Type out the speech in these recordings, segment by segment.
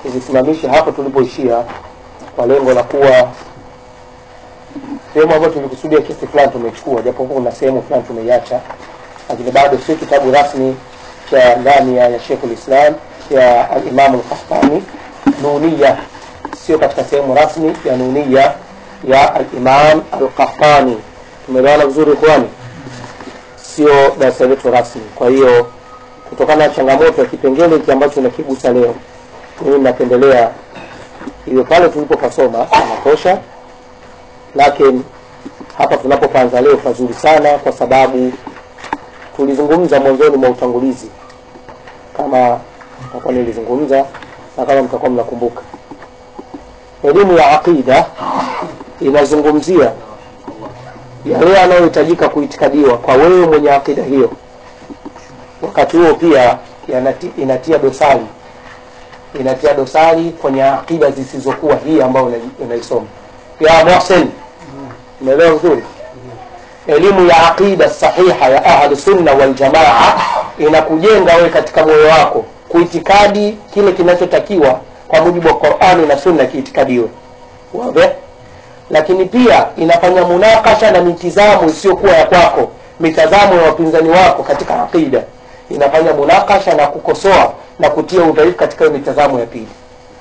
tulisimamisha hapo tulipoishia kwa lengo la kuwa sehemu ambayo tulikusudia kesi fulani tumechukua japokuwa kuna sehemu fulani tumeiacha lakini bado si kitabu rasmi cha ndani ya, ya Sheikhul Islam ya Alimamu Lkahtani Nunia, sio katika sehemu rasmi ya Nunia ya Alimam Alkahtani. Tumeelewana vizuri ikhwani? Sio darasa letu rasmi. Kwa hiyo kutokana na changamoto ya kipengele hiki ambacho nakigusa leo, mimi napendelea iwe pale tulipopasoma inatosha, lakini hapa tunapopanza leo pazuri sana, kwa sababu tulizungumza mwanzoni mwa utangulizi, kama mtakuwa nilizungumza na kama mtakuwa mnakumbuka, elimu ya aqida inazungumzia yale yanayohitajika kuitikadiwa kwa wewe mwenye aqida hiyo. Wakati huo pia yanati, inatia dosari inatia dosari kwenye aqida zisizokuwa hii ambayo unaisoma. Ya Mohsen, umeelewa vizuri? elimu ya aqida sahiha ya ahlu sunna wal jamaa inakujenga wewe katika moyo wako kuitikadi kile kinachotakiwa kwa mujibu wa Qur'ani na sunna kiitikadiwe wazi lakini pia inafanya munakasha na mitizamo isiyokuwa ya kwako mitazamo ya wapinzani wako katika aqida inafanya munakasha na kukosoa na kutia udhaifu katika hiyo mitazamo ya pili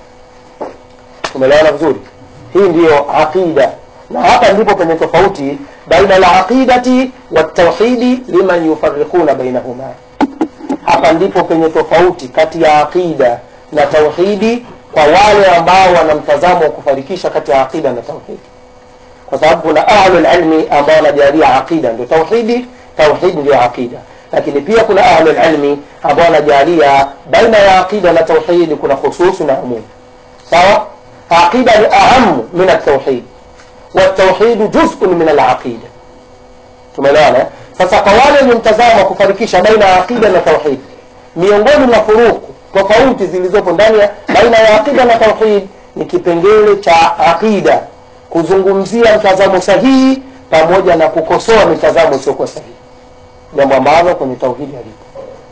umeelewana vizuri hii ndiyo aqida na hapa ndipo penye tofauti baina alaqidati watauhidi liman yufarriquna bainahuma hapa ndipo penye tofauti kati ya aqida na tauhidi kwa wale ambao wana mtazamo wa kufarikisha kati ya aqida na tauhidi kwa sababu kuna ahlul ilmi ambao wanajalia aqida ndio tauhidi tauhidi ndio aqida lakini pia kuna ahlul ilmi ambao wanajalia baina ya aqida na tauhidi kuna khususu na umum sawa aqida ni ahamu min at-tauhid والتوحيد جزء من العقيدة tumeelewana sasa kwa wale wenye mtazamo wa kufarikisha baina ya aqida na tauhid miongoni mwa furuku tofauti zilizopo ndani ya baina ya aqida na tauhid ni kipengele cha aqida kuzungumzia mtazamo sahihi pamoja na kukosoa mitazamo isiyokuwa sahihi jambo ambalo kwenye tauhidi halipo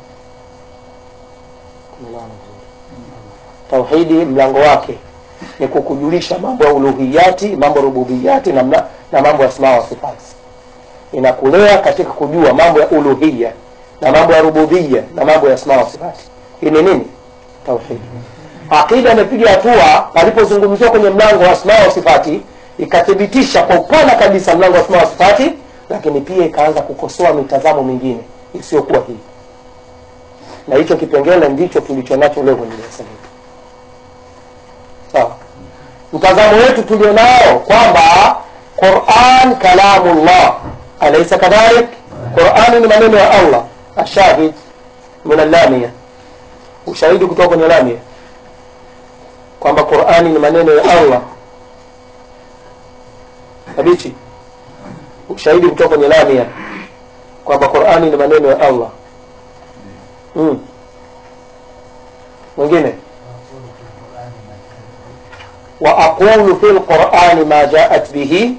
tauhidi mlango wake ni kukujulisha mambo ya uluhiyati mambo rububiyati na, mna, na mambo ya asma wa sifati inakulea katika kujua mambo ya uluhiya na mambo ya rububia na mambo ya asma wa sifati hii ni nini tauhidi aqida imepiga hatua palipozungumziwa kwenye mlango wa asma wa sifati ikathibitisha kwa upana kabisa mlango wa asma wa sifati lakini pia ikaanza kukosoa mitazamo mingine isiyokuwa hii na hicho kipengele ndicho tulicho nacho leo kwenye darasa letu sawa mtazamo wetu tulionao kwamba Qur'an kalamullah alaysa kadhalik Qur'an ni maneno ya Allah ashahid min allamia ushahidi kutoka kwenye lamia kwamba Qur'an ni maneno ya Allah tabichi ushahidi kutoka kwenye lamia kwamba Qur'an ni maneno ya Allah mm. mwingine وأقول في القرآن ما جاءت به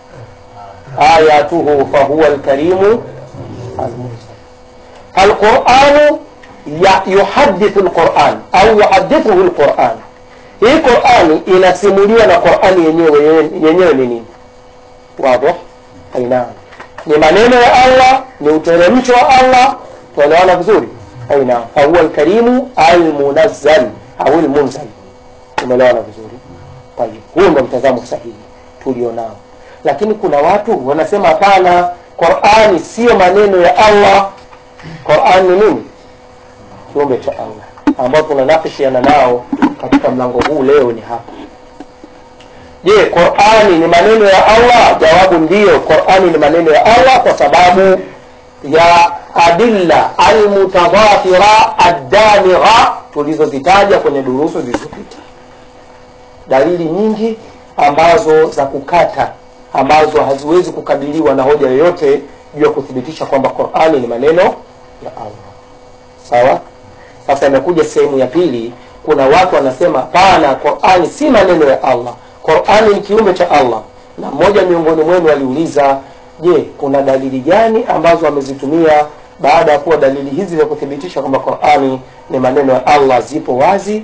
آياته فهو الكريم المرسل القرآن يحدث القرآن أو يحدثه القرآن hii qurani inasimuliwa na qurani yenyewe yenyewe ni nini wadih aina ni maneno ya allah ni uteremsho wa allah tuelewana vizuri aina fahuwa lkarimu almunazzal au lmunzal umeelewana vizuri tayib huo ndo mtazamo sahihi tulionao lakini kuna watu wanasema hapana qurani sio maneno ya allah quran ni nini kiumbe cha allah ambao tunanakishiana nao katika mlango huu leo ni hapa je qurani ni maneno ya allah jawabu ndiyo qurani ni maneno ya allah kwa sababu ya adilla almutadhafira addamigha tulizozitaja kwenye durusu zilizopita dalili nyingi ambazo za kukata ambazo haziwezi kukabiliwa na hoja yoyote juu ya kuthibitisha kwamba qurani ni maneno ya allah sawa sasa imekuja sehemu ya pili kuna watu wanasema pana qurani si maneno ya allah qurani ni kiumbe cha allah na mmoja miongoni mwenu aliuliza je kuna dalili gani ambazo amezitumia baada ya kuwa dalili hizi za kuthibitisha kwamba qurani ni maneno ya allah zipo wazi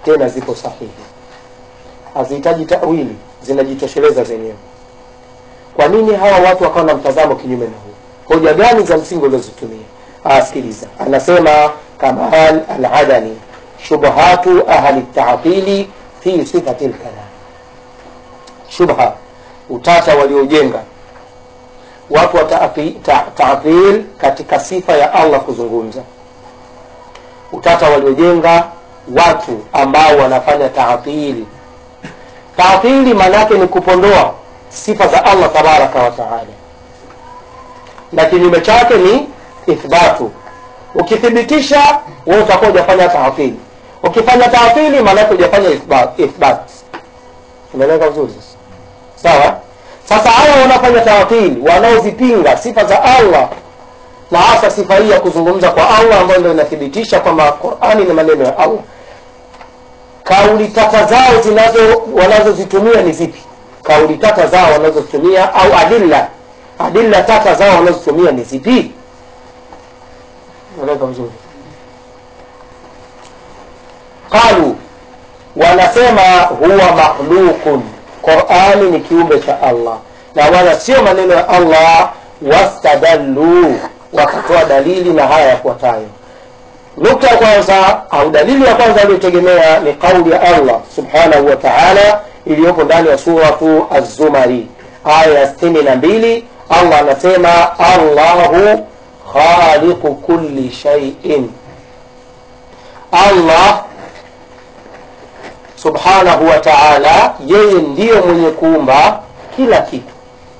tena zipo sahihi hazihitaji tawili zinajitosheleza zenyewe kwa nini hawa watu wakawa na mtazamo kinyume na huu hoja gani za msingi uliozitumia asikiliza anasema kamal aladani shubhatu ahli tatili fi sifati lkalam shubha utata waliojenga watu wa taatil ta, taatil katika sifa ya allah kuzungumza utata waliojenga watu ambao wanafanya taatili taatili maanaake ni kupondoa sifa za allah tabaraka wa taala na kinyume chake ni ithbatu ukithibitisha wewe utakuwa hujafanya taatili ukifanya taatili maanaake hujafanya ithbat, ithbat. umeeleka vizuri sasa sawa sasa hawa wanafanya taatili wanaozipinga sifa za allah na hasa sifa hii ya kuzungumza kwa allah ambayo ndio inathibitisha kwamba qurani ni maneno ya allah kauli tata zao zinazo wanazozitumia ni zipi kauli tata zao wanazozitumia au adilla adilla tata zao wanazozitumia ni zipi eleka vizuri qalu wanasema huwa makhluqun qurani ni kiumbe cha allah na wala sio maneno ya allah wastadallu wakatoa dalili na haya yafuatayo nukta ya kwanza au dalili ya kwanza aliyotegemea ni kauli ya allah subhanahu wa taala iliyopo ndani ya suratu azumari aya ya sitini na mbili allah anasema allahu khaliqu kulli shaiin allah subhanahu wa taala yeye ndiyo mwenye kuumba kila kitu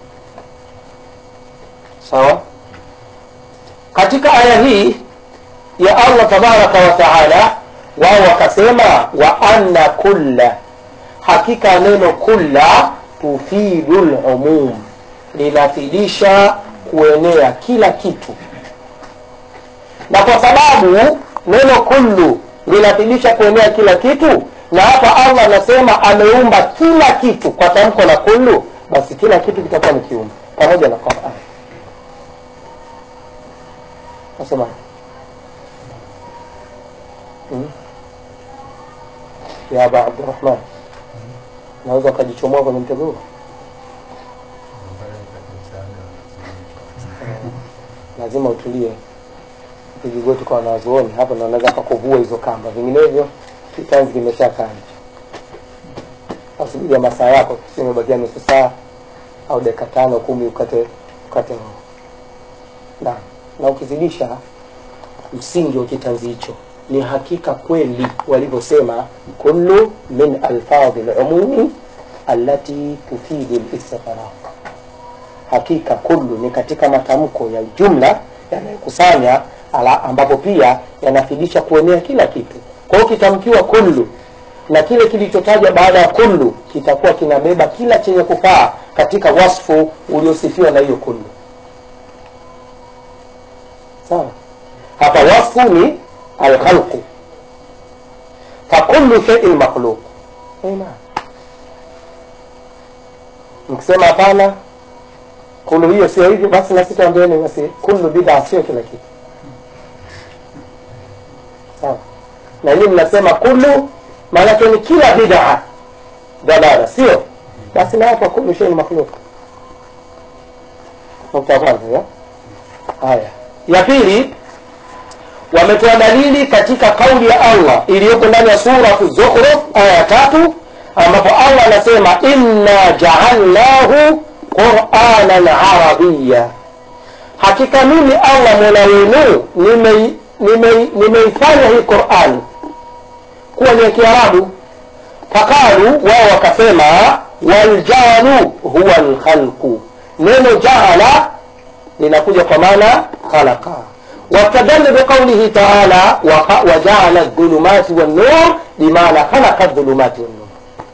sawa katika aya hii ya allah tabaraka wa taala wao wakasema wa anna kulla hakika neno kulla tufidu lumum linafidisha kuenea kila kitu na kwa sababu neno kullu linafidisha kuenea kila kitu na hapa allah anasema ameumba kila kitu kwa tamko la kullu basi kila kitu kitakuwa ni kiumbe pamoja na quran nasema hmm? ya aba abdurahman naweza ukajichomoa kwenye mtego huo lazima utulie pigigoti kwa wanazuoni hapo ndo wanaweza kakuvua hizo kamba vinginevyo kitanzi kimeshakaa nje asubiria masaa yako simebakia nusu saa au dakika tano kumi ukate ukate roho na na ukizidisha msingi wa kitanzi hicho ni hakika kweli walivyosema kullu min alfadhi lumumi allati tufidu listighraq hakika kullu ni katika matamko ya jumla yanayokusanya ambapo pia yanafidisha kuenea kila kitu kwa hiyo kitamkiwa kullu na kile kilichotajwa baada ya kullu kitakuwa kinabeba kila chenye kufaa katika wasfu uliosifiwa na hiyo kullu sawa hapa wasfu ni alkhalqu fakullu sheiin makhluq mkisema hapana kulu hiyo sio hivyo basi nasi tuambieni basi kullu bid'a sio kila kitu sawa na hii mnasema kullu maanake ni kila bid'a dalala sio basi na hapa kullu shay'in makhluq nukta ya kwanza ya haya ya pili wametoa dalili katika kauli ya allah iliyoko ndani ya suratu zukhruf aya ya tatu ambapo allah anasema inna jaalnahu quranan arabiya hakika mimi allah mola wenu nimeifanya nime, nime hii qurani kuwa ni ya kiarabu faqalu wao wakasema waljalu huwa lkhalqu neno jaala linakuja kwa maana khalaqa واستدل بقوله تعالى وجعل الظلمات والنور بمعنى خلق الظلمات والنور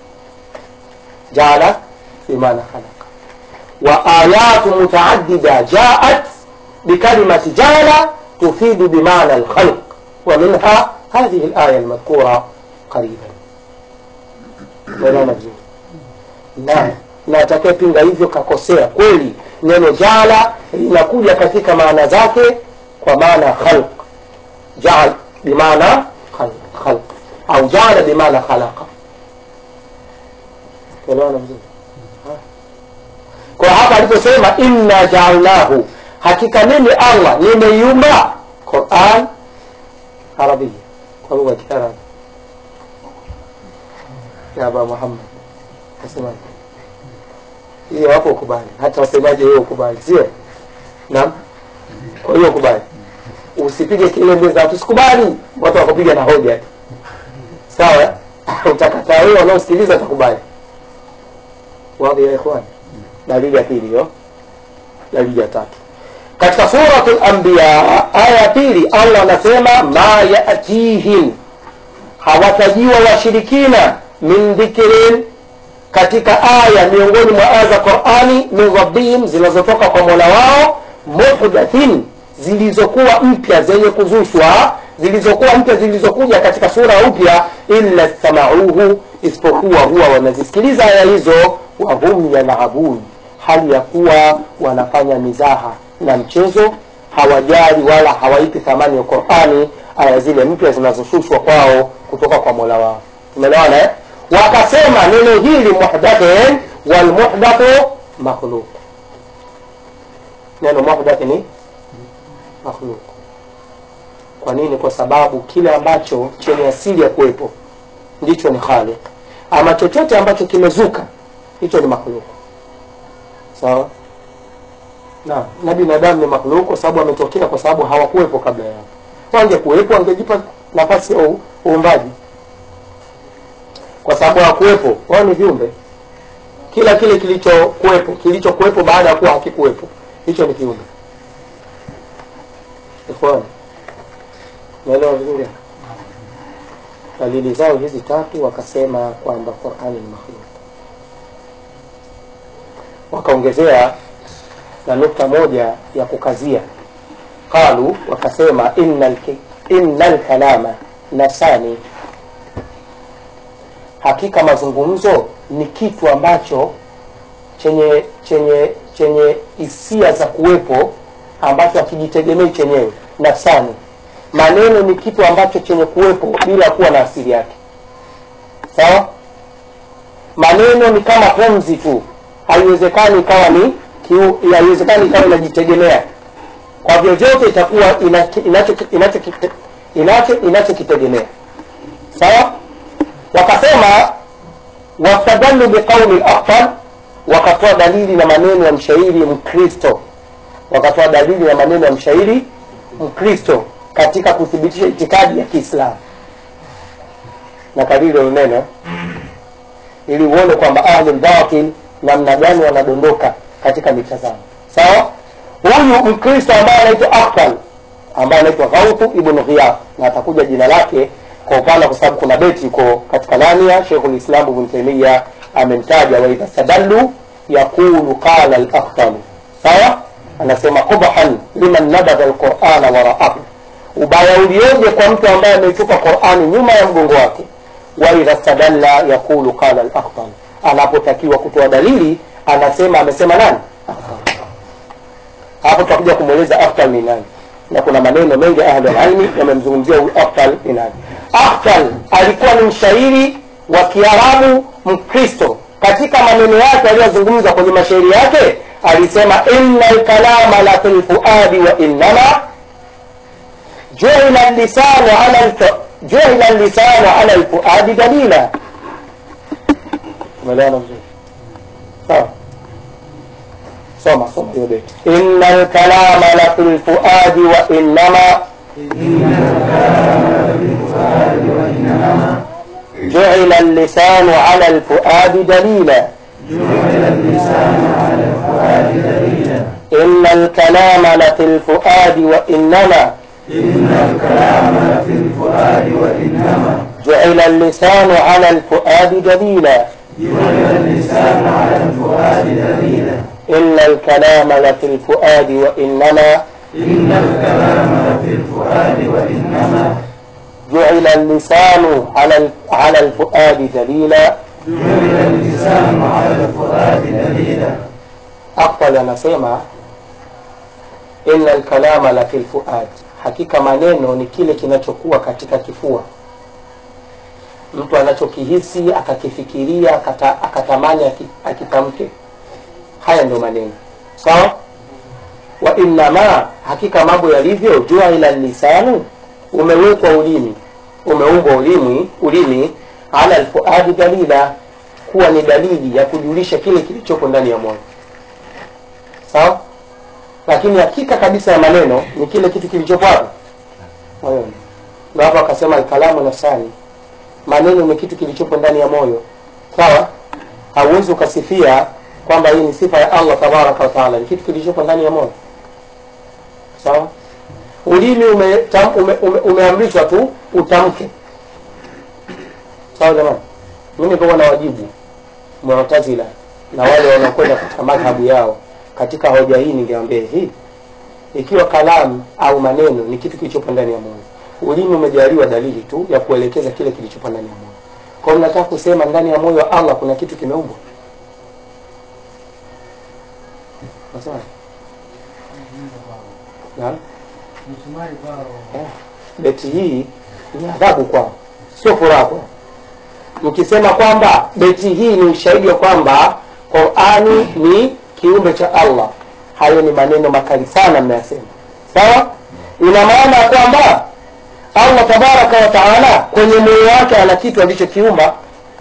جعل بمعنى خلق وآيات متعددة جاءت بكلمة جعل تفيد بمعنى الخلق ومنها هذه الآية المذكورة قريبا unaona vizuri na na atakayepinga hivyo kakosea kweli neno jala linakuja katika maana zake kwa maana khalq jaal bimaana khalq au jaala bimaana khalaqa tuelewana vizuri kwa hapa aliposema inna jaalnahu hakika mimi allah nimeiumba quran arabia kwa lugha ya kiarabu ya aba muhammad asemaje hiyo hapo ukubali hata wasemaje hiyo ukubali sio naam kwa hiyo ukubali usipige kelele mbele za watu sikubali watu wakupiga na hoja tu sawa utakataa wewe wanaosikiliza utakubali wadhi ya ikhwani dalili ya pili hiyo dalili ya tatu katika suratul anbiya aya ya pili allah anasema ma yatihim hawatajiwa washirikina min dhikrin katika aya miongoni mwa aya za qurani min rabbihim zinazotoka kwa mola wao muhdathin zilizokuwa mpya zenye kuzushwa zilizokuwa mpya zilizokuja katika sura upya illa samauhu isipokuwa huwa wanazisikiliza aya hizo wahum yalabun hali ya kuwa wanafanya mizaha na mchezo hawajali wala hawaipi thamani ya qurani aya zile mpya zinazoshushwa kwao kutoka kwa mola wao tumeelewana eh? wakasema neno hili muhdathin walmuhdathu makhluq neno muhdath ni makhluq kwa nini kwa sababu kile ambacho chenye asili ya kuwepo ndicho ni khaliq ama chochote ambacho kimezuka hicho ni makhluq sawa na na binadamu ni makhluq kwa sababu ametokea kwa sababu hawakuwepo kabla yao wangekuwepo wangejipa nafasi ya u- uumbaji kwa sababu hawakuwepo wao ni viumbe kila kile kilichokuwepo kilichokuwepo baada ya kuwa hakikuwepo hicho ni kiumbe ikhwani naelewa vizuri dalili zao hizi tatu wakasema kwamba qurani ni makhluk wakaongezea na nukta moja ya kukazia qalu wakasema inna lkalama nasani hakika mazungumzo ni kitu ambacho chenye chenye chenye hisia za kuwepo ambacho hakijitegemei chenyewe nafsani maneno ni kitu ambacho chenye kuwepo bila kuwa na asili yake sawa maneno ni kama pumzi tu haiwezekani ikawa ni kiu- haiwezekani ikawa inajitegemea kwa vyovyote itakuwa inachokitegemea inacho, inacho, inacho, inachokitegemea sawa wakasema wastadallu biqauli lakhtar wakatoa dalili na maneno ya mshairi mkristo wakatoa dalili na maneno ya mshairi mkristo katika kuthibitisha itikadi ya kiislamu na kadiri ya neno ili uone kwamba ahli lbatil namna gani wanadondoka katika mitazamo sawa huyu mkristo ambaye anaitwa aktal ambaye anaitwa ghautu ibnu ghiyaf na atakuja jina lake kwa upana kwa sababu kuna beti iko katika lamia shekhu lislamu ibn taimia amemtaja waidha stadallu yaqulu qala lakhtalu sawa anasema qubhan liman nabadha lqurana waraahu ubaya ulioje kwa mtu ambaye ameitupa qurani nyuma ya mgongo wake waidha stadalla yaqulu qala lakhtal anapotakiwa kutoa dalili anasema amesema nani Akhtal. hapo tutakuja kumweleza akhtal ni nani na kuna maneno mengi ya ahli alilmi yamemzungumzia huyu akhtal ni nani akhtal alikuwa ni mshairi wa kiarabu mkristo katika maneno yake aliyozungumza kwenye mashairi yake alisema inna lkalama la fi lfuadi wa innama juila lisanu ala alfu- juila lisanu ala lfuadi dalila umeelewana vizuri sawa soma soma hiyo beti inna lkalama la fi lfuadi wa innama جعل اللسان على الفؤاد دليلا إن الكلام لفي الفؤاد وإنما جعل اللسان على الفؤاد دليلا إن الكلام لفي الفؤاد وإنما جعل اللسان على ال- على الفؤاد دليلا أقبل anasema inna alkalama la fi lfuad hakika maneno ni kile kinachokuwa katika kifua mtu anachokihisi akakifikiria akata, akatamani aki- akitamke haya ndio maneno sawa wa innama hakika mambo yalivyo jua ila lisanu umewekwa ulimi umeumbwa ulimi ulimi ala alfuadi dalila kuwa ni dalili ya kujulisha kile kilichopo ndani ya moyo sawa lakini hakika kabisa ya maneno ni kile kitu kilichopo hapo moyoni ndio hapo akasema alkalamu nafsani maneno ni kitu kilichopo ndani ya moyo sawa hauwezi ukasifia kwamba hii ni sifa ya allah tabaraka wa taala ni kitu kilichopo ndani ya moyo sawa ulimi umeamrishwa ume, ume, umeamrishwa tu utamke sawa jamani mimi kwa na wajibu mu'tazila na wale wanaokwenda katika madhhabu yao katika hoja hii ningeambia hii ikiwa kalamu au maneno ni kitu kilichopo ndani ya moyo ulimi umejaliwa dalili tu ya kuelekeza kile kilichopo ndani ya moyo kwa hiyo mnataka kusema ndani ya moyo wa allah kuna kitu kimeumbwa Nasema? Naam? msumari kwao Eh, beti hii ni adhabu kwao sio furaha kwao mkisema kwamba beti hii ni ushahidi wa kwamba qurani ni kiumbe cha allah hayo ni maneno makali sana mnayasema sawa ina maana ya kwamba allah tabaraka wa taala kwenye moyo wake ana kitu alichokiumba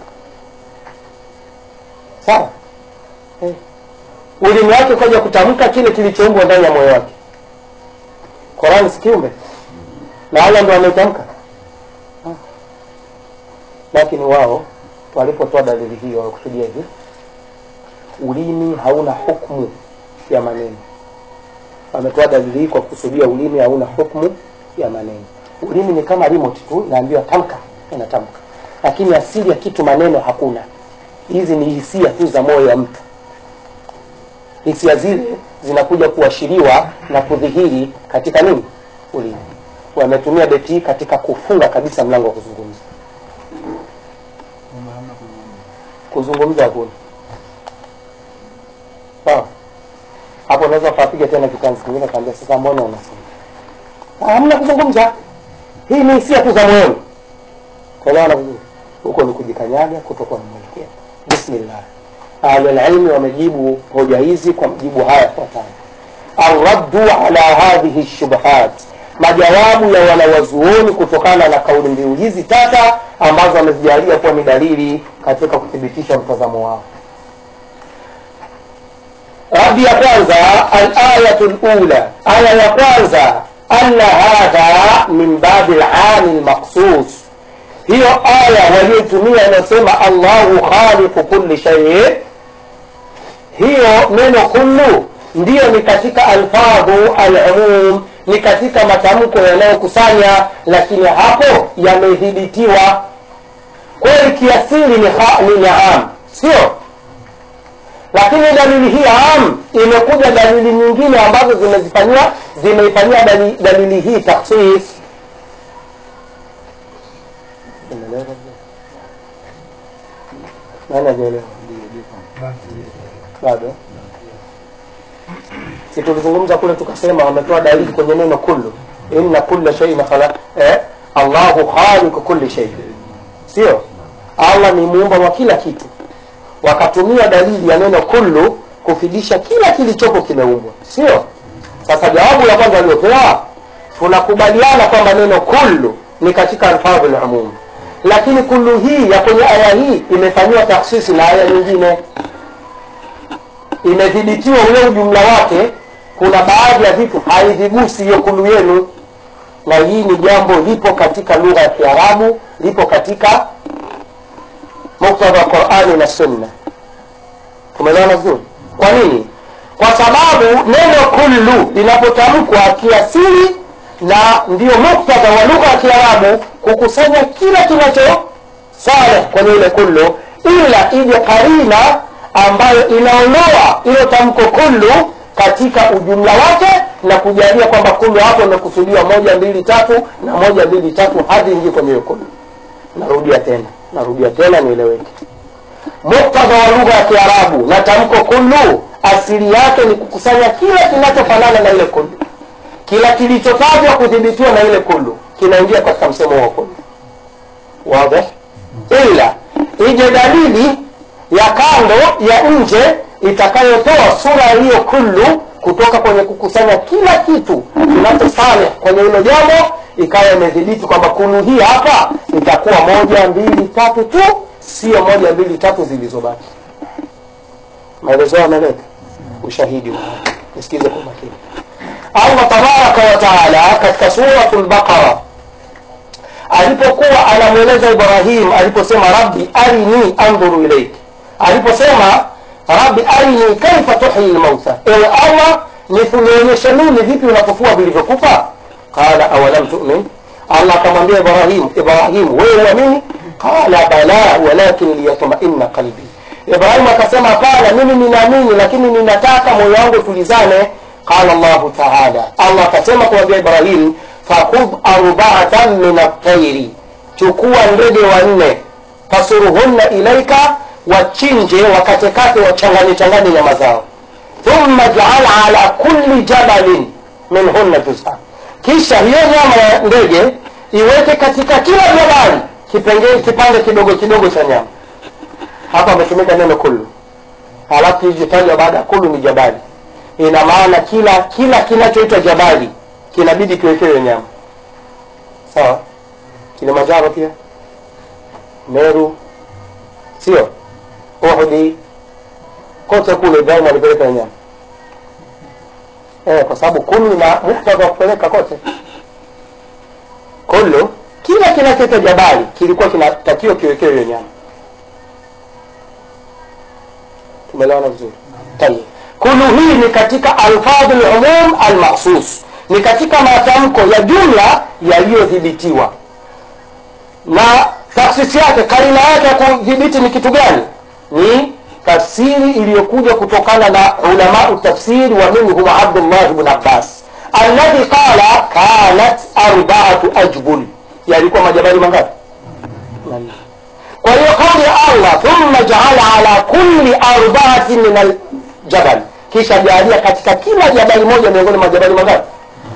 sawa eh. ulimi wake ukaja kutamka kile kilichoumbwa ndani ya moyo wake Qurani si kiumbe na Allah ndo ametamka, Ah. lakini wao walipotoa dalili hiyo walikusudia hivi, ulimi hauna hukumu ya maneno. Wametoa dalili hii kwa kusudia ulimi hauna hukumu ya maneno. Ulimi ni kama remote tu, naambiwa tamka, inatamka, lakini asili ya kitu maneno hakuna. Hizi ni hisia tu za moyo wa mtu hisia zile zinakuja kuashiriwa na kudhihiri katika nini ulimi wametumia beti hii katika kufunga kabisa mlango wa kuzungumza kwamba hamna kuzungumza. kuzungumza hakuna sawa hapo unaweza ukapiga tena kitanzi kingine kaambia sasa mbona unasema Ah, hamna kuzungumza hii ni hisia tu za moyoni kuelewana vizuri huko ni kujikanyaga kutokuwa na mwelekeo bismillah ahlulilmi wamejibu hoja hizi kwa majibu haya yafuatayo arraddu ala hadhihi shubhat majawabu ya wanawazuoni kutokana na kauli mbiu hizi tata ambazo wamezijalia kuwa ni dalili katika kuthibitisha mtazamo wao radi ya kwanza alayatu lula aya ya kwanza anna hadha min babi lami lmaqsus hiyo aya walioitumia inayosema allahu khaliqu kulli shei hiyo neno kullu ndiyo ni katika alfadhu alumum ni katika matamko yanayokusanya lakini hapo yamedhibitiwa kweli kiasili ni, ha- ni naam sio lakini dalili hii am imekuja dalili nyingine ambazo zimezifanyia zimeifanyia dalili, dalili hii taksis Umeelewa? nani hajaelewa bado si tulizungumza kule tukasema wametoa dalili kwenye neno kullu inna kulla shay'in khala eh? allahu khaliqu kulli shay sio allah ni muumba wa kila kitu wakatumia dalili ya neno kullu kufidisha kila kilichopo kimeumbwa sio sasa jawabu la kwanza waliopewa tunakubaliana kwamba neno kullu ni katika alfadhu lumum lakini kullu hii ya kwenye aya hii imefanyiwa taksisi na aya nyingine imedhibitiwa ule ujumla wake kuna baadhi ya vitu haivigusi hiyo kulu yenu na hii ni jambo lipo katika lugha ya kiarabu lipo katika muktadha wa qurani na sunna tumeelewana vizuri kwa nini kwa sababu neno kullu linapotamkwa kiasili na ndio muktadha wa lugha ya kiarabu kukusanya kila kinacho saleh kwenye ile kullu ila ije karina ambayo inaondoa ilo tamko kullu katika ujumla wake na kujalia kwamba kullu hapo imekusudiwa moja mbili tatu na moja mbili tatu hadi ingie kwenye hiyo kullu narudia tena narudia tena nieleweke muktadha wa lugha ya kiarabu na tamko kullu asili yake ni kukusanya kila kinachofanana na ile kullu kila kilichotajwa kudhibitiwa na ile kullu kinaingia katika msemo wa kullu wazi ila ije dalili ya kando ya nje itakayotoa sura hiyo kullu kutoka kwenye kukusanya kila kitu kinachosale kwenye hilo jambo ikawa imedhibiti kwamba kulu hii hapa itakuwa moja mbili tatu tu sio moja mbili tatu zilizobaki maelezo yameleka ushahidi wa nisikize kwa makini allah tabaraka wa taala katika suratu lbaqara alipokuwa anamweleza ibrahim aliposema rabbi arini andhuru ilaik aliposema rabbi arini kaifa tuhyi lmauta ewe allah nikuonyeshe mimi vipi unapofua vilivyokufa qala awalam tumin allah akamwambia ibrahim ibrahim wewe uamini qala bala walakin liyatmaina qalbi ibrahim akasema hapana mimi ninaamini lakini ninataka moyo wangu tulizane qala llahu taala allah akasema kumwambia ibrahim fakhudh arbaatan min atairi chukua ndege wanne fasuruhunna ilaika wachinje wakatekate wachanganye changanye nyama zao thumma jaal ala kulli jabalin minhunna juz'a kisha hiyo nyama ya ndege iweke katika kila jabali kipengele kipande kidogo kidogo cha nyama hapa ametumika neno kullu halafu kilichotajwa baada ya kullu ni jabali ina maana kila kila kinachoitwa jabali kinabidi kiwekewe nyama sawa kilimanjaro pia meru sio uhudi kote kule ibrahim alipeleka nyama eh, kwa sababu kullu na muktadha wa kupeleka kote kullu kila kinachoitwa jabali kilikuwa kinatakiwa kiwekewe hiyo nyama tumeelewana vizuri tayeb kulu hii ni katika alfadhu lumum almakhsus ni katika matamko ya jumla yaliyodhibitiwa na taksisi yake karina yake ya kudhibiti ni kitu gani ni tafsiri iliyokuja kutokana na ulamau tafsiri wa minhum abdullah bn abbas alladhi qala kanat arbaatu ajbul yalikuwa majabali mangapi kwa hiyo kauli ya allah thumma jaala ala kulli arbaatin min aljabal kisha jaalia katika kila jabali moja miongoni mwa jabali mangapi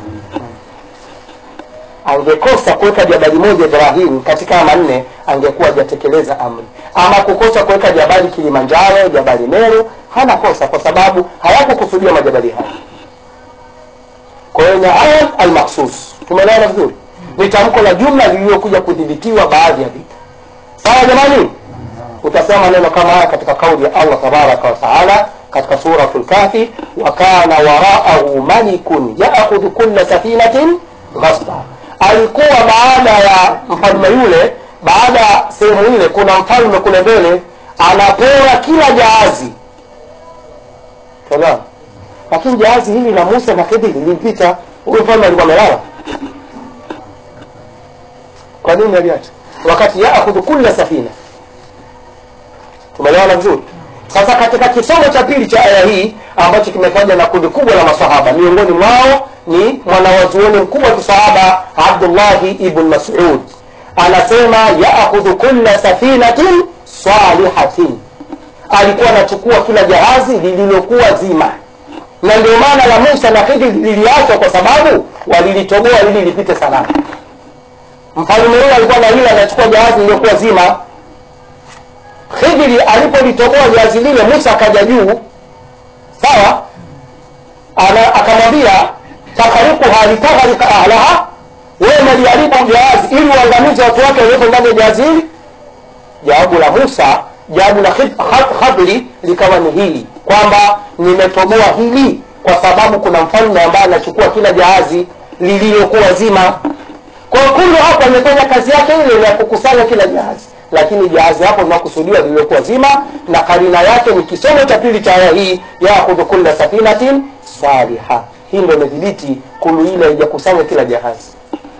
angekosa kuweka jabali moja ibrahim katika manne angekuwa hajatekeleza amri ama kukosa kuweka jabali kilimanjaro jabali meru hana kosa kwa sababu hayakukusudia majabali haya kwa hiyo nyaaya almakhsus tumeelewana vizuri ni tamko la jumla lililokuja kudhibitiwa baadhi ya vitu sawa jamani utasema maneno kama haya katika kauli ya allah tabaraka wataala katika suratu lkafi wa kana waraahu malikun yaakhudhu kulla safinatin ghasba alikuwa baada ya mfalme yule baada ya sehemu ile kuna mfalme kule mbele anapora kila jahazi Sawa? lakini jahazi hili la musa na khidri lilimpita huyu mfalme alikuwa amelala kwa nini aliacha wakati yaakhudhu kulla safina tumeelewana vizuri sasa katika kisomo cha pili cha aya hii ambacho kimefanywa na kundi kubwa la masahaba miongoni mwao ni mwanawazuoni mkubwa wa kisahaba abdullahi ibn masud anasema yaakhudhu kulla safinatin salihatin alikuwa anachukua kila jahazi lililokuwa zima na ndio maana la musa na khidri liliachwa kwa sababu walilitoboa ili lipite salama mfalme huyo alikuwa na hila anachukua jahazi lililokuwa zima khidri alipolitoboa jahazi lile musa akaja juu sawa Ana- akamwambia taharikuha litagharika ahlaha wewe naliharibu jahazi ili uangamize watu wake waliopo ndani ya jahazi hili jawabu la musa jawabu la Khid- Khad- khadri likawa ni hili kwamba nimetoboa hili kwa sababu kuna mfalme ambaye anachukua kila jahazi lililokuwa zima kwa hiyo kundu hapo amefanya kazi yake ile ya kukusanya kila jahazi lakini jahazi hapo linakusudiwa lililokuwa zima na karina yake ni kisomo cha pili cha aya hii yakhudhu kulla safinatin saliha hii ndo imedhibiti kulu ile haijakusanya kila jahazi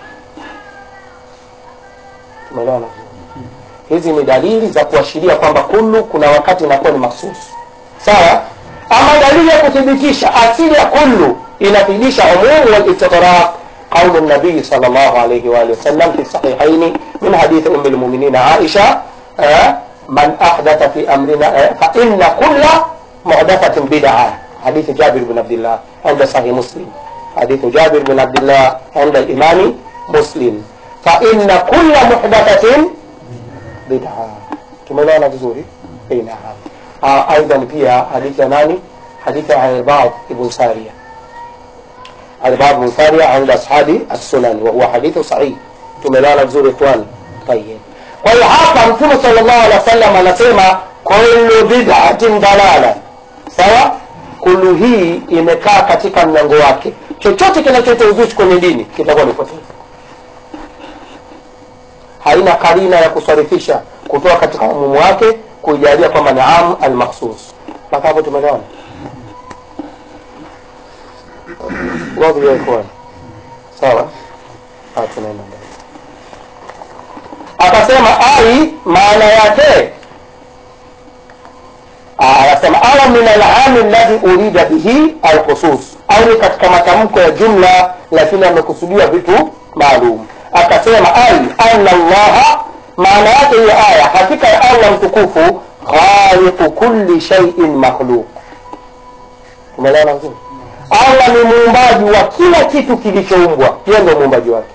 tumeelewana vizuri? hizi ni dalili za kuashiria kwamba kullu kuna wakati inakuwa ni mahsusi sawa ama dalili ya kuthibitisha asili ya kullu inathibitisha umumu walistigraq قول النبي صلى الله عليه وآله وسلم في الصحيحين من حديث أم المؤمنين عائشة آه، من أحدث في أمرنا آه، فإن كل محدثة بدعة حديث جابر بن عبد الله عند صحيح مسلم حديث جابر بن عبد الله عند الإمام مسلم فإن كل محدثة bid'a tumeelewana vizuri Eh, naam Ah, aidan pia hadithi ya nani hadithi ya Irbad ibn Sariya Irbad ibn Sariya عند أصحاب السنن وهو حديث صحيح tumeelewana vizuri ikhwan tayeb kwa hiyo hapa mtume sallallahu alaihi wasallam anasema kullu bid'atin dalala sawa kullu hii imekaa katika mlango wake chochote kinacholeta uzushi kwenye dini kitakuwa ni potofu haina karina ya kusarifisha kutoka katika umumu wake kuijalia kwamba ni am almakhsus mpaka hapo tumeelewana radhi ya ikhwan sawa Ah, tunaenda mbele akasema ai maana yake Ah, anasema au min alami alladhi urida bihi alkhusus au ni katika matamko ya jumla lakini amekusudia vitu maalum akasema ai anna allaha maana yake hiyo aya hakika ya allah mtukufu khaliqu kulli shay'in makhluq umeelewana vizuri allah ni muumbaji wa kila kitu kilichoumbwa yeye ndio muumbaji wake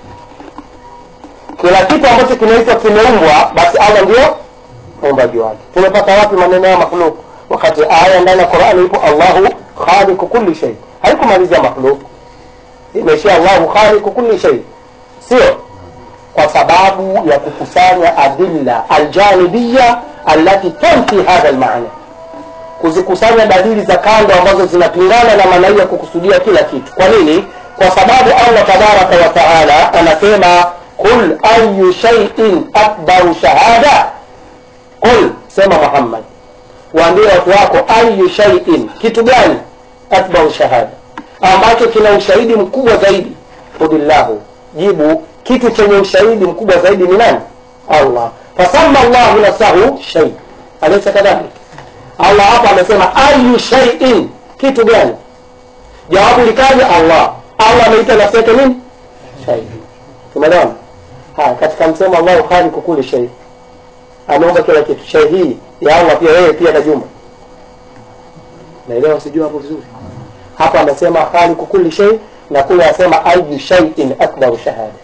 kila kitu ambacho kinaitwa kimeumbwa basi allah ndio muumbaji wake tumepata wapi maneno ya makhluk wakati aya ndani ya qurani ipo allahu khaliqu kulli shay haikumalizia makhluk imeishia allahu khaliqu kulli shay sio kwa sababu ya kukusanya adilla aljanibiya allati tanfi hadha almaana kuzikusanya dalili za kando ambazo zinapingana na maana hii ya kukusudia kila kitu kwa nini kwa sababu allah tabaraka wa taala anasema qul ayu shaiin akbaru shahada qul sema muhammad waambie watu wako ayu shaiin kitu gani akbaru shahada ambacho kina ushahidi mkubwa zaidi qulillahu jibu kitu chenye ushahidi mkubwa zaidi ni nani allah fasama llahu nafsahu shai alaysa kadhalik allah hapa amesema ayu shaiin kitu gani jawabu likaja allah allah ameita nafsi yake nini shai tumeelewana haya katika msemo allahu khaliqu kulli shay ameumba kila kitu shay hii ya allah pia yeye pia na jumba naelewa sijui hapo vizuri hapa amesema khaliqu kulli shay na kule asema ayu shay'in akbaru shahada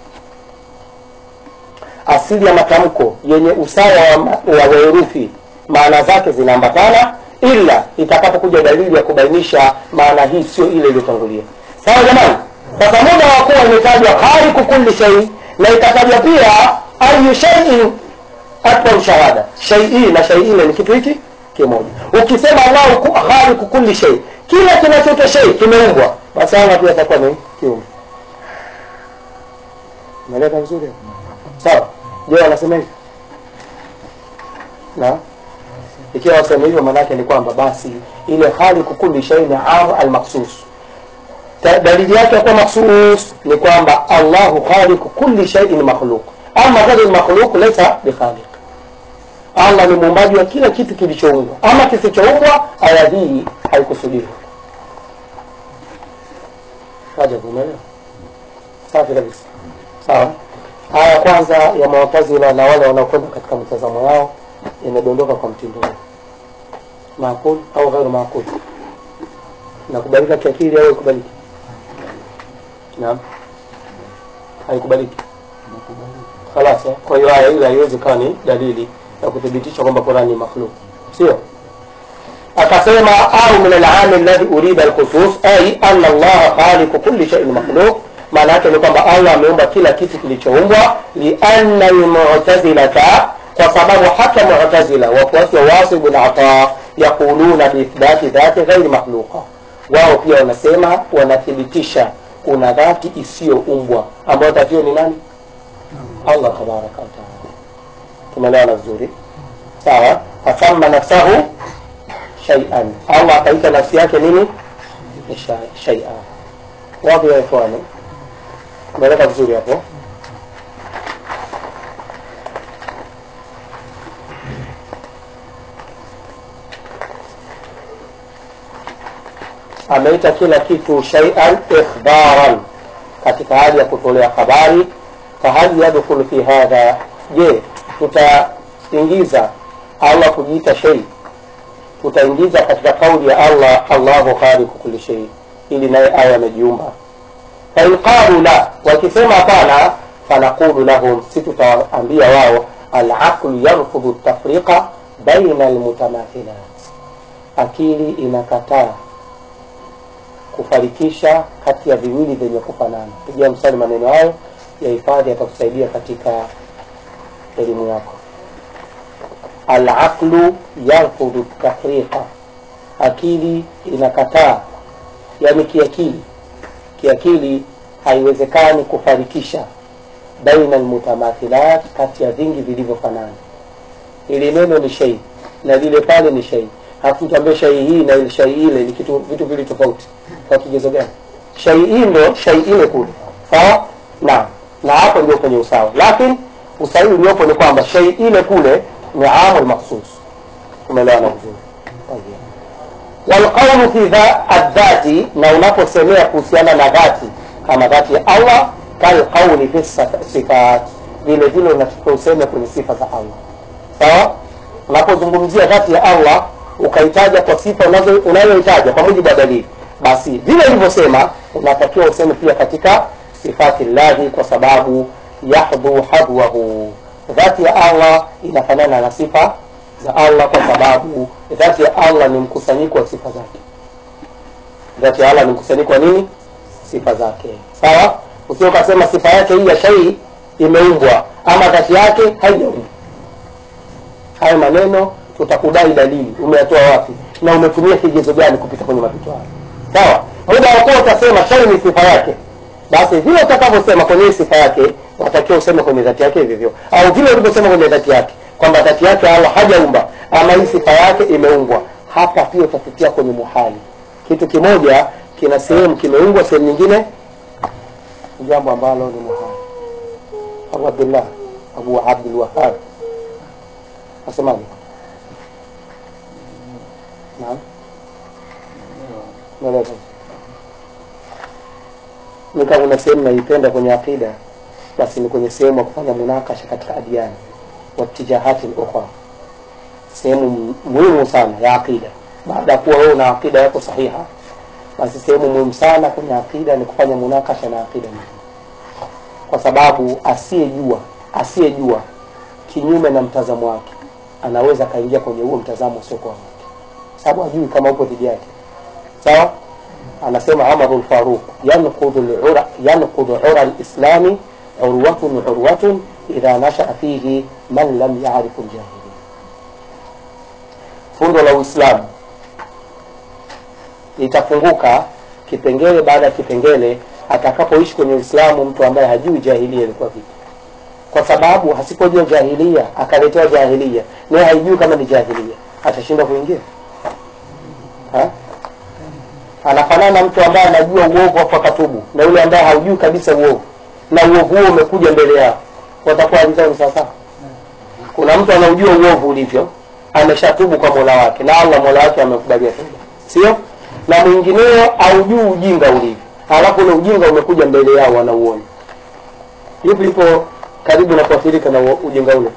asili ya matamko yenye usawa wa, ma- wa herufi maana zake zinaambatana ila itakapokuja dalili ya kubainisha maana hii sio ile iliyotangulia sawa jamani sasa muda wa kuwa imetajwa khaliqu kulli shay na ikatajwa pia ayu shay'in akbaru shahada shaii na shaii ni kitu hiki kimoja ukisema allahu ku- khaliqu kulli shay kila kinachoitwa shay kimeumbwa basi allah pia atakuwa ni kiumbe umeeleka vizuri hapo? sawa je wanasema hivi na ikiwa wasema hivyo maanaake ni kwamba basi ile khaliqu kulli shay ni am almaksus Ta- dalili yake ya kuwa maksus ni kwamba allahu khaliqu kulli shay'in makhluq ama ghairu makhluq laysa bikhaliq allah ni muumbaji wa kila kitu kilichoumbwa ama kisichoumbwa aya hii haikusudiwa ajabu umeelewa safi kabisa sawa aya ya kwanza ya mawatazila na wale wanaokwenda katika mitazamo yao imedondoka kwa mtindo huu maakul au ghairu maakul nakubalika kiakili au ikubaliki naam haikubaliki khalas eh? kwa hiyo aya ile haiwezi kawa ni dalili ya kuthibitisha kwamba Qur'an ni makhluk sio akasema au min al-aam alladhi urida al-khusus ay anna Allah khaliqu kulli shay'in makhluq maana yake ni kwamba Allah ameumba kila kitu kilichoumbwa lianna al-mu'tazilata kwa sababu hata mu'tazila wafuasi wa Wasil bin Ata yaquluna biithbati dhati ghairi makhluqa wao pia wanasema wanathibitisha kuna dhati isiyoumbwa ambayo dhati hiyo ni nani Allah tabaraka wa taala tumeelewana vizuri sawa fasamma nafsahu shay'an Allah akaita nafsi yake nini Ni shay- shay'an wapi ya ikhwani tumeeleka vizuri hapo ameita kila kitu shay'an ikhbaran katika hali ya kutolea habari fahal yadkhulu fi hadha je tutaingiza allah kujiita shay tutaingiza katika kauli ya allah allahu khaliqu kulli shay ili naye awe amejiumba fain qalu la wakisema hapana fanaqulu lahum si tutawaambia wao alaqlu yarfudhu tafriqa baina almutamathilat akili inakataa kufarikisha kati ya viwili vyenye kufanana pigia mstari maneno hayo yahifadhi yatakusaidia katika elimu yako alaqlu yarfudhu tafriqa akili inakataa yani kiakili kiakili haiwezekani kufarikisha baina almutamathilat kati ya vingi vilivyofanana ili neno ni shei na lile pale ni shei halafu tuambie shai hii na ile shai ile ni kitu vitu vili tofauti kwa kigezo gani shai hii ndo shai ile kule sawa na na hapo ndio kwenye usawa lakini usahihi uliopo ni kwamba shai ile kule ni amul makhsus umeelewana vizuri walqaulu fi dha- adhati na unaposemea kuhusiana na dhati kama dhati ya allah kalqauli fi sif- sifat vile vile unatakiwa useme kwenye sifa za allah sawa unapozungumzia dhati ya allah ukaitaja kwa sifa unazo- unayoitaja kwa mujibu wa dalili basi vile ilivyosema unatakiwa useme pia katika sifati llahi kwa sababu yahdhu hadwahu dhati ya allah inafanana na sifa za allah kwa sababu dhati ya allah ni mkusanyiko wa sifa zake dhati ya allah ni mkusanyiko wa nini sifa zake sawa usio ukasema sifa yake hii ya shai imeumbwa ama dhati yake haijaumbwa haya maneno tutakudai dalili umeyatoa wapi na umetumia kigezo gani kupita kwenye mapito hayo sawa muda wa kuwa utasema shai ni sifa yake basi vile utakavyosema kwenye hii sifa yake watakiwa useme kwenye dhati yake hivyo hivyo au vile ulivyosema kwenye dhati yake kwamba dhati yake allah hajaumba ama hii sifa yake imeumbwa hapa pia utapitia kwenye muhali kitu kimoja kina sehemu kimeumbwa sehemu nyingine ni jambo ambalo ni muhali abu abdullah abu abdulwahab nasemaje naam naeleza ni kama una sehemu naipenda kwenye aqida basi ni kwenye sehemu ya kufanya munakasha katika adiani watijahati ukhra sehemu mu- muhimu sana ya aqida baada ya kuwa wewe una aqida yako sahiha basi sehemu muhimu sana kwenye aqida ni kufanya munakasha na aqida nyingine kwa sababu asiyejua asiyejua kinyume na mtazamo wake anaweza akaingia kwenye huo mtazamo usiokuwa wake sababu hajui kama upo dhidi yake sawa anasema Umar al-Faruq yanqudu al-ura yanqudu ura al-islami urwatun urwatun idha nashaa fihi man lam ya'rif al-jahili fundo la Uislamu litafunguka kipengele baada ya kipengele atakapoishi kwenye Uislamu mtu ambaye hajui jahilia ilikuwa vipi kwa sababu hasipojua jahilia akaletewa jahilia naye haijui kama ni jahilia atashindwa kuingia ha? anafanana na mtu ambaye anajua uovu afu akatubu na yule ambaye haujui kabisa uovu na uovu huo umekuja mbele yao watakuwa hali zao ni sawasawa kuna mtu anaujua uovu ulivyo ameshatubu kwa mola wake na allah mola wake amekubalia toba sio na mwingineo aujui ujinga ulivyo halafu ule ujinga umekuja mbele yao wanauona yupi ipo karibu na kuathirika na uo- ujinga ule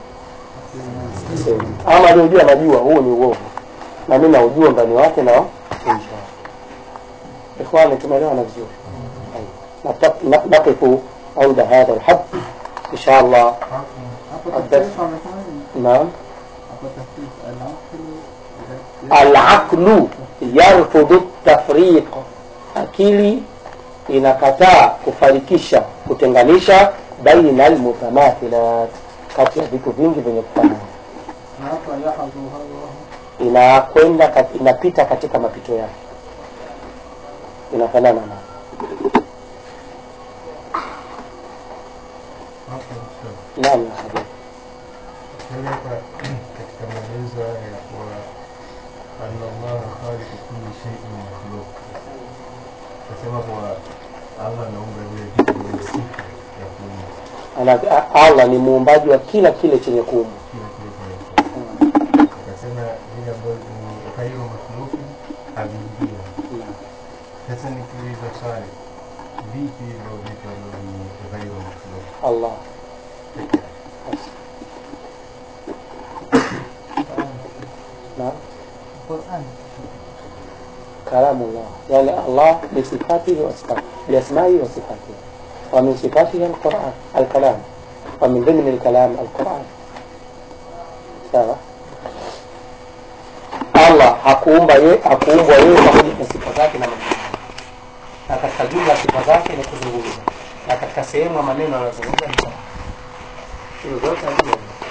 ama aliojua anajua huu ni uovu na mi naujua ndani wake na nje wake ikhwani tumeelewana vizuri نقف- نقف عند هذا الحد إن شاء الله hapo Abdul- tafsiri amesema nini? نعم hapo tafsiri al-aqlu العقل يرفض التفريق akili inakataa kufarikisha kutenganisha baina almutamathilat kati ya vitu vingi vyenye kufanana na hapa yahadhu hadhahu inakwenda kat- inapita katika mapito yake inafanana na Hapo sawa. naam ya habibi Tena hapa katika maelezo haya ya kuwa anna Allaha khaliqu kulli shay'in makhluq, nasema kuwa Allah anaumba vile vitu vyenye sifa ya kuumba Ana- allah ni muumbaji wa kila kile chenye kuumbwa kila kile chenye kuumba. Akasema vile ambavyo ni ghairu makhluqi haviingia. Sasa nikiuliza swali, vipi hivyo vitu ambavyo ni ghairu makhluq allah peke yake? na Qur'an كلام الله يعني الله بصفاته وصفاته بأسمائه وصفاته ومن صفاته القرآن الكلام ومن ضمن الكلام القرآن hakuumba ye hakuumbwa yeye pamoja na sifa zake na majina yake. na katika jumla ya sifa zake ni kuzungumza na katika sehemu ya maneno anayozungumza ni sawa. hizo zote hazimo